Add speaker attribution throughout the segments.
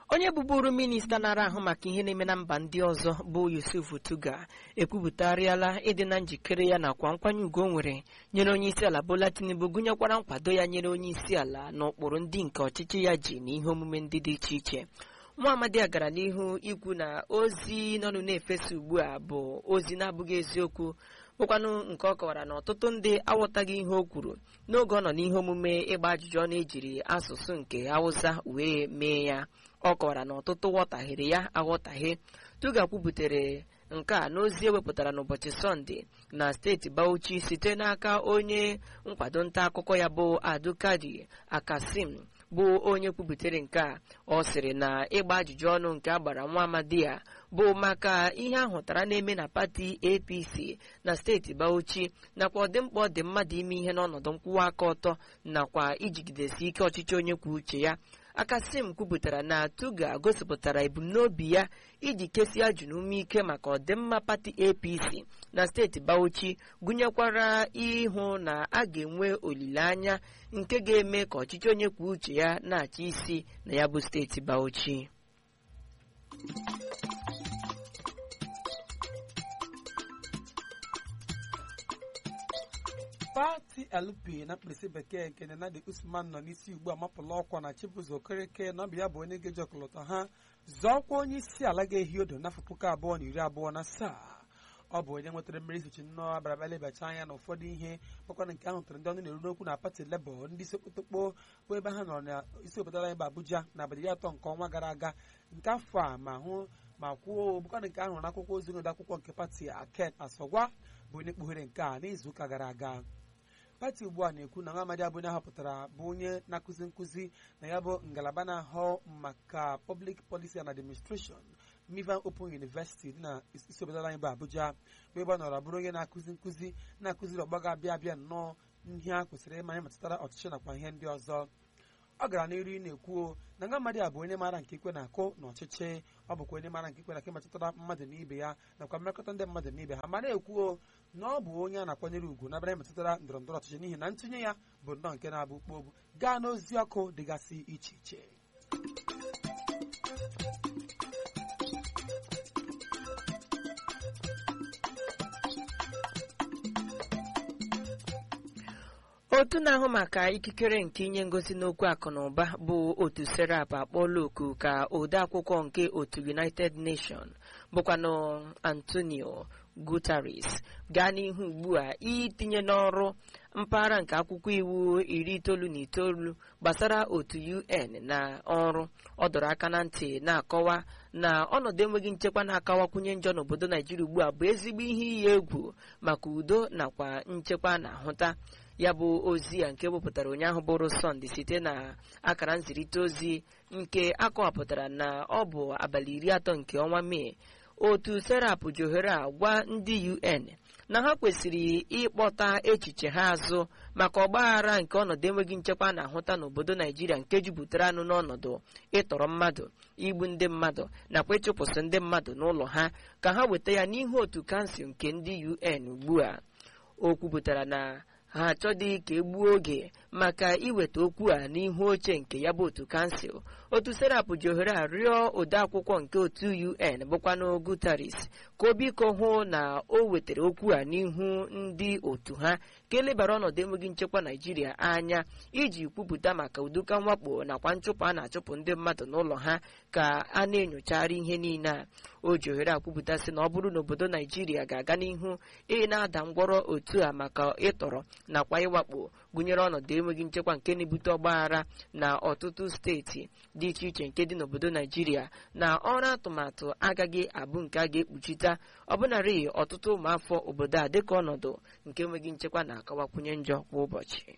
Speaker 1: onye bụburu minista nara ahụ maka ihe na-eme na mba ndị ọzọ bụ Yusuf Tuga ekwupụtarịala ịdị na njikere ya nakwa nkwanye ugwu o nwere nyere onye isi ala Bola Tinubu gụnyekwara nkwado ya nyere onye isi ala na ụkpụrụ ndị nke ọchịchị ya ji na ihe omume ndị dị iche iche nwa amadi a gara n'ihu ikwu na ozi nọnụ na-efesa ugbu a bụ ozi na-abụghị eziokwu bụkwanụ nke ọ kọwara na ọtụtụ ndị aghọtaghị ihe o kwuru n'oge ọ nọ n'ihe omume ịgba ajụjụ ọ na-ejiri asụsụ nke Hausa wee mee ya ọ kọwara na ọtụtụ ghọtaghịrị ya aghọtaghị Tuga kwubutere nke a n'ozi ewepụtara n'ụbọchị sọnde na steeti Bauchi site n'aka onye nkwado nta akụkọ ya bụ Adukadi Akasim bụ onye kwubutere nke a ọ sịrị na ịgba ajụjụ ọnụ nke a gbara nwa amadi ya bụ maka ihe ahụtara na-eme na pati APC na steeti Bauchi nakwa ọdịmkpa ọ dị mmadụ ime ihe n'ọnọdụ nkwụwa aka ọtọ nakwa ijigidesi ike ọchịchị onye kwuo uche ya Akasim kwupụtara na Tuga gosipụtara ebumnobi ya iji kesie ajụ ume ike maka ọdịmma pati APC na steeti Bauchi gụnyekwara ịhụ na a ga-enwe olileanya nke ga-eme ka ọchịchị onye kwuo uche ya na-achị isi na ya bụ steeti Bauchi
Speaker 2: pati LP na mkpirisi bekee nke Nenadi Usman nọ n'isi ugbu a mapụla ọkwa na Chibuzo Okereke na ọ bụ ya bụ onye ga-eji ọkọlọtọ ha zọọkwa onye isi ala ga-ehi odo n'afọ puku abụọ na iri abụọ na asaa ọ bụ onye nwetara mmeri sochi nnọọ abalaba lebacha anya na ụfọdụ ihe kpakwana nke ahụ tụrụ ndị ọnụ na-eru n'okwu na pati Labour ndị isi okpotokpo bụ ebe ha nọrọ na isi obodo anyị bụ Abuja na abalị iri atọ nke ọnwa gara aga nke afọ a ma hụ ma kwuo bụkwana nke ahụ na akwụkwọ ozi n'ode akwụkwọ nke pati Aken Asogwa bụ onye kpughere nke a n'izuụka gara aga pati ugbu a na-ekwu na nwa amadi abụ onye ahọpụtara bụ onye na-akụzi nkụzi na ya bụ ngalaba na-ahụ maka public policy and administration Mivan Open University dị na isi obodo anyị bụ Abuja bụ ebe ọ nọrọ bụrụ onye na-akụzi nkụzi na-akụziri ọgbọ ga-abịa abịa nnọọ ihe a kwesịrị ịma ihe metụtara ọchịchị nakwa ihe ndị ọzọ ọ gara n'iru na-ekwuo na nwa amadi a bụ onye maara nke ikwe na-akụ n'ọchịchị ọ bụkwa onye maara nke ikwe na-akụ metụtara mmadụ na ibe ya nakwa mmekọta ndị mmadụ na ibe ha ma na-ekwuo na ọ bụ onye a na-akwanyere ugwu n'abịa metụtara ndọrọ ndọrọ ọchịchị n'ihi na ntụnye ya bụ nnọọ nke na-abụ kpogbu gaa n'ozi ọkụ dịgasị iche iche
Speaker 1: otu na-ahụ maka ikikere nke inye ngosi n'okwu akụ na ụba bụ otu serap akpọọla oku ka ode akwụkwọ nke otu united nation bụkwanụ antonio guterres gaa n'ihu ugbu a itinye n'ọrụ mpaghara nke akwụkwọ iwu iri itoolu na itoolu gbasara otu un na ọrụ ọ dọrọ aka na ntị na-akọwa na ọnọdụ enweghị nchekwa na-akawakwunye njọ n'obodo naijiria ugbu a bụ ezigbo ihe iyi egwu maka udo nakwa nchekwa na-ahụta ya bụ ozi a nke wepụtara ụnyaahụ bụrụ sọnde site na akara nzirịta ozi nke akọwapụtara na ọ bụ abalị iri atọ nke ọnwa mee otu serap ji ohere a gwa ndị un na ha kwesịrị ịkpọta echiche ha azụ maka ọgbaghara nke ọnọdụ enweghị nchekwa na-ahụta n'obodo naijiria nke jupụtara anụ n'ọnọdụ ịtọrọ mmadụ igbu ndị mmadụ nakwa ịchụpụsị ndị mmadụ n'ụlọ ha ka ha weta ya n'ihu otu kansụl nke ndị un ugbu a o kwupụtara na ha achọghị ka egbuo oge maka iweta okwu a n'ihu oche nke ya bụ otu kansụl otu serap ji ohere a rịọ odeakwụkwọ nke otu un bụkwanụ Guterres ka o biko hụ na o wetara okwu a n'ihu ndị otu ha ka elebara ọnọdụ enweghị nchekwa naijiria anya iji kwupụta maka uduka mwakpo nakwa nchụpụ a na-achụpụ ndị mmadụ n'ụlọ ha ka a na-enyochagharị ihe niile a o ji ohere a kwupụta sị na ọ bụrụ na obodo naijiria ga-aga n'ihu ị na-ada ngwọrọ otu a maka ịtọrọ nakwa ịwakpo gụnyere ọnọdụ enweghị nchekwa nke na-ebute ọgbaghara na ọtụtụ steeti dị iche iche nke dị n'obodo naijiria na ọrụ atụmatụ agaghị abụ nke a ga-ekpuchita ọbụnarị ọtụtụ ụmụafọ obodo a dịka ọnọdụ nke enweghị nchekwa na-akawakwunye njọ kwa ụbọchị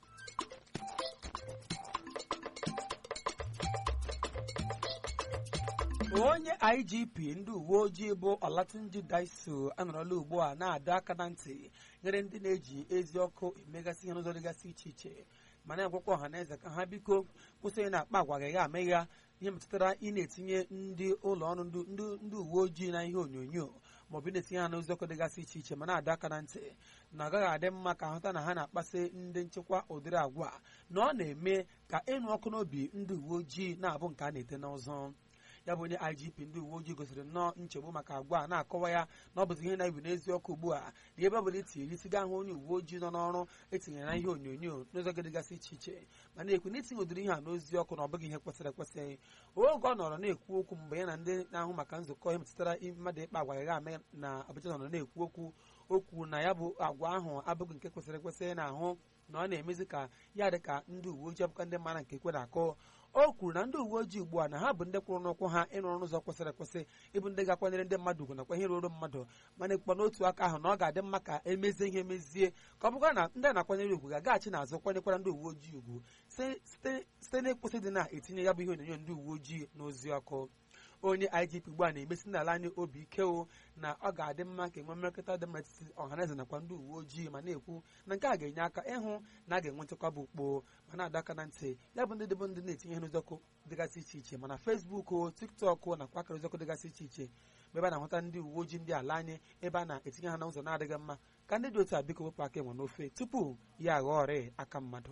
Speaker 2: onye igp ndị uwe ojii bụ olatunji daiso anọrọla ugbu a na-adọ aka na ntị nyere ndị na-eji ezi ọkụ emegasị ihe n'ụzọ dịgasị iche iche ma na-agwakwa ọha na eze ka ha biko kwụsị onye na-akpa agwa gaghị ama ya ihe metụtara ị na-etinye ndị ụlọ ọrụ ndị uwe ojii na ihe onyonyo maọbụ ị na-etinye ha n'ozi ọkụ dịgasị iche iche ma na-adọ aka na ntị na ọ gaghị adị mma ka ahụta na ha na-akpasị ndị nchekwa ụdịrị agwa na ọ na-eme ka ịnụ ọkụ n'obi ndị uwe ojii na-abụ nke a na-ete n'ọzọ ya bụ onye igp ndị uwe ojii gosiri nnọọ nchegbu maka agwa a na-akọwa ya na ọ bụzi ihe na-ebi n'eziokwu ugbu a na ebe ọbụla itinyere isi gaa hụ onye uwe ojii nọ n'ọrụ etinyere na ihe onyonyo n'ụzọ dịgasị iche iche ma na-ekwu na itinye ụdịrị ihe a n'ozi ọkụ na ọ bụghị ihe kwesịrị ekwesị oge ọ nọrọ na-ekwu okwu mgbe ya na ndị na-ahụ maka nzukọ ihe metụtara mmadụ ịkpa agwa ya ame na Abuja nọrọ na-ekwu okwu okwu na ya bụ agwa ahụ abụghị nke kwesịrị ekwesị na-ahụ na ọ na-emezi ka ya dị ka ndị uwe ojii abụka ndị mara nke kwe na-akọ o kwuru na ndị uwe ojii ugbu a na ha bụ ndị kwụrụ n'ụkwụ ha ịrụ ọrụ ụzọ kwesịrị ekwesị ịbụ ndị ga-akwanyere ndị mmadụ ugwu nakwa ihe ruru mmadụ mana ekpukpa n'otu aka ahụ na ọ ga-adị mma ka emezie ihe emezie ka ọ bụkwa na ndị a na-akwanyere ugwu ga-agaghachi n'azụ kwanyekwara ndị uwe ojii ugwu site n'ịkwụsị dị na-etinye ya bụ ihe onyonyo ndị uwe ojii n'ozi ọkụ onye igp ugbu a na-emesi n'ala anyị obi ike o na ọ ga-adị mma ka enwe mmekọrịta dị mma etiti ọhaneze nakwa ndị uwe ojii ma na-ekwu na nke a ga-enye aka ịhụ na a ga-enwe nchekwa bụ ukpo ma na-adọ aka na ntị ya bụ ndị dịbụ ndị na-etinye ihe n'ụzọkụ dịgasị iche iche mana fesbuk o tiktok nakwa akara ụzọkụ dịgasị iche iche mgbe ebe a na-ahụta ndị uwe ojii ndị ala anyị ebe a na-etinye ha n'ụzọ na-adịghị mma ka ndị dị otu a biko wepụ aka enwe n'ofe tupu ya aghọọ ọrịa aka mmadụ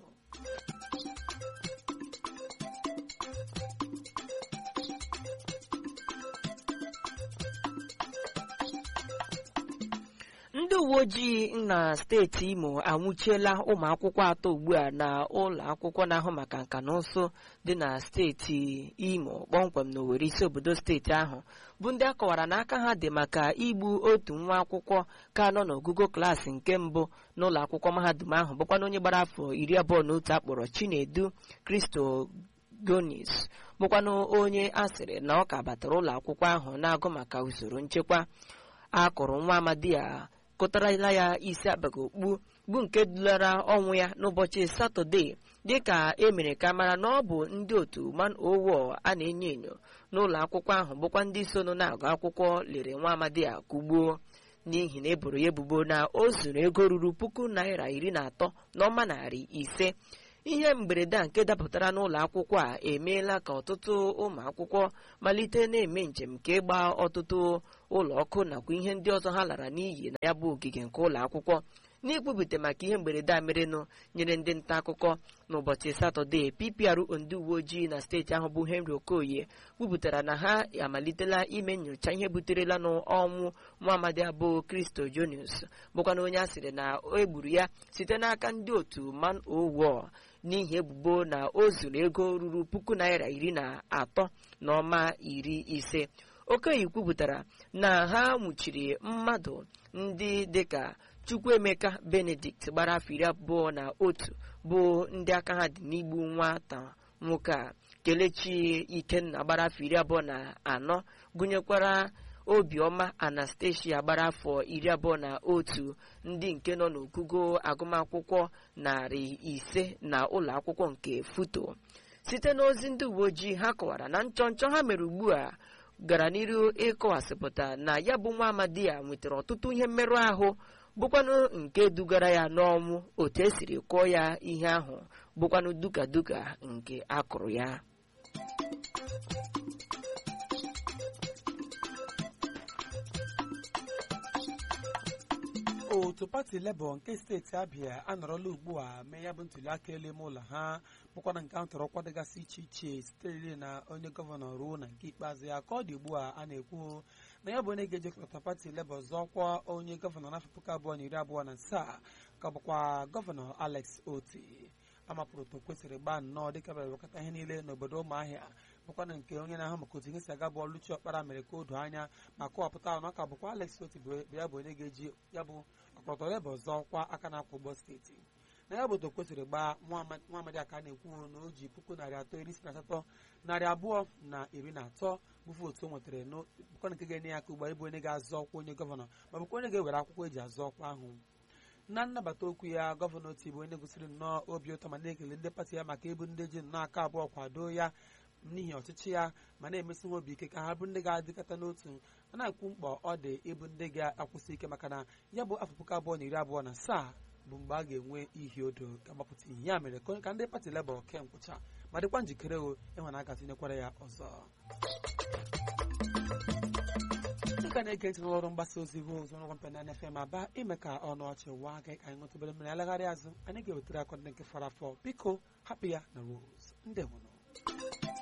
Speaker 1: ndị uwe ojii na steeti imo anwụchiela ụmụ akwụkwọ atọ ugbu a na ụlọ akwụkwọ na-ahụ maka nka na ụsụ dị na steeti imo kpọmkwem na owere isi obodo steeti ahụ bụ ndị a kọwara na aka ha dị maka igbu otu nwa akwụkwọ ka nọ n'ogugo klaasị nke mbụ n'ụlọ akwụkwọ mahadum ahụ bụkwana onye gbara afọ iri abụọ na otu akpọrọ chinedu kristo gonis bụkwanụ onye a sịrị na ọ ka batara ụlọ akwụkwọ ahụ na-agụ maka usoro nchekwa a kụrụ nwa amadi a kụtarala ya isi abaghị okpu bụ nke dulara ọnwụ ya n'ụbọchị satọde dịka e mere ka mara na ọ bụ ndị otu man owo a na-enyo enyo n'ụlọ akwụkwọ ahụ bụkwa ndị sonụ na-agụ akwụkwọ lere nwa amadi a kugbuo n'ihi na eboro ya ebubo na o zuru ego ruru puku naira iri na atọ n'ọma narị ise ihe mberede a nke dapụtara n'ụlọ akwụkwọ a emeela ka ọtụtụ ụmụ akwụkwọ malite na-eme njem nke ịgba ọtụtụ ụlọ ọkụ nakwa ihe ndị ọzọ ha lara n'iyi na ya bụ ogige nke ụlọ akwụkwọ n'ikwupụta maka ihe mberede a merenụ nyere ndị nta akụkọ n'ụbọchị satọde PPRO ndị uwe ojii na steeti ahụ bụ Henry Okoye kwupụtara na ha amalitela ime nyocha ihe buterela n'ọnwụ nwa amadi abụ Kristo Jonius bụkwana onye a sịrị na egburu ya site n'aka ndị otu man owo n'ihi ebubo na o zuru ego ruru puku naira iri na atọ na ọma iri ise okoye kwupụtara na ha nwụchiri mmadụ ndị dịka chukwuemeka benedict gbara afọ iri abụọ na otu bụ ndị aka ha dị n'igbu nwata nwoke a kelechi ikenna gbara afọ iri abụọ na anọ gụnyekwara obiọma anastasia gbara afọ iri abụọ na otu ndị nke nọ n'ogugo agụmakwụkwọ narị ise na ụlọ akwụkwọ nke futo site n'ozi ndị uwe ojii ha kọwara na nchọnchọ ha mere ugbu a gara n'iru ịkọwasịpụta na ya bụ nwa amadi a nwetara ọtụtụ ihe mmerụ ahụ bụkwanụ nke dugara ya n'ọnwụ otu esiri kụọ ya ihe ahụ bụkwanụ duka duka nke akụrụ ya
Speaker 2: otu pati lebọ nke steeti abịa anọrọla ugbu a mee ya bụ ntuliaka elu ime ụlọ ha bụkwana nke ahụ tọrọ ọkwa dịgasị iche iche sitere na onye gọvanọ ruo na nke ikpeazụ ya ka ọ dị ugbu a a na-ekwu na ya bụ onye ga-ejekọta pati lebọ zọọkwa onye gọvanọ n'afọ puku abụọ na iri abụọ na asaa ka bụkwa gọvanọ alex oti amapụrụ otu kwesịrị gbaa nnọọ dịka bịara wekọta ihe niile n'obodo ụmụahịa bụkwana nke onye na-ahụ maka otu ihe si aga bụ ọlụchi ọkpara mere ka o doo anya ma kọwapụta na ọ ka bụkwa alex oti bụ ya bụ onye ga-eji ya bụ ọkọlọtọ lebọ zọọkwa aka na-akwụ ụgbọ steeti na ya bụ otu kwesịrị gbaa nwa amadi aka na-ekwu na o ji puku narị atọ iri isi na asatọ narị abụọ na iri na atọ bụfu otu o nwetara bụkwa nke ga-enye ya aka ugbu a ịbụ onye ga-azọ ọkwa onye gọvanọ ma bụkwa onye ga-ewere akwụkwọ eji azọ ọkwa ahụ na nnabata okwu ya gọvanọ oti bụ onye gosiri nnọọ obi ụtọ ma na-ekele ndị pati ya maka ịbụ ndị ji nnọọ aka abụọ kwado ya n'ihi ọchịchị ya ma na-emesi ha obi ike ka ha bụ ndị ga-adịkọta n'otu a na-ekwu mkpọ ọ dị ịbụ ndị ga-akwụsị ike maka na ya bụ afọ puku abụọ na iri abụọ na asaa bụ mgbe a ga-enwe ihi odo ga-agbapụta ihe ya mere ka ndị pati lebọ ke nkwụcha ma dịkwa njikere o ịhụ na a ga-atinyekwara ya ọzọ dịka na-ege ntị n'ọrụ mgbasa ozi Rose ọrụ mpe na FM aba ime ka ọnụ ọchị waa gị ka anyị nwetụbere mmiri alagharị azụ anyị ga-ewetara akọ ndị nke fọrọ afọ biko hapụ ya na Rose ndị nwụrụ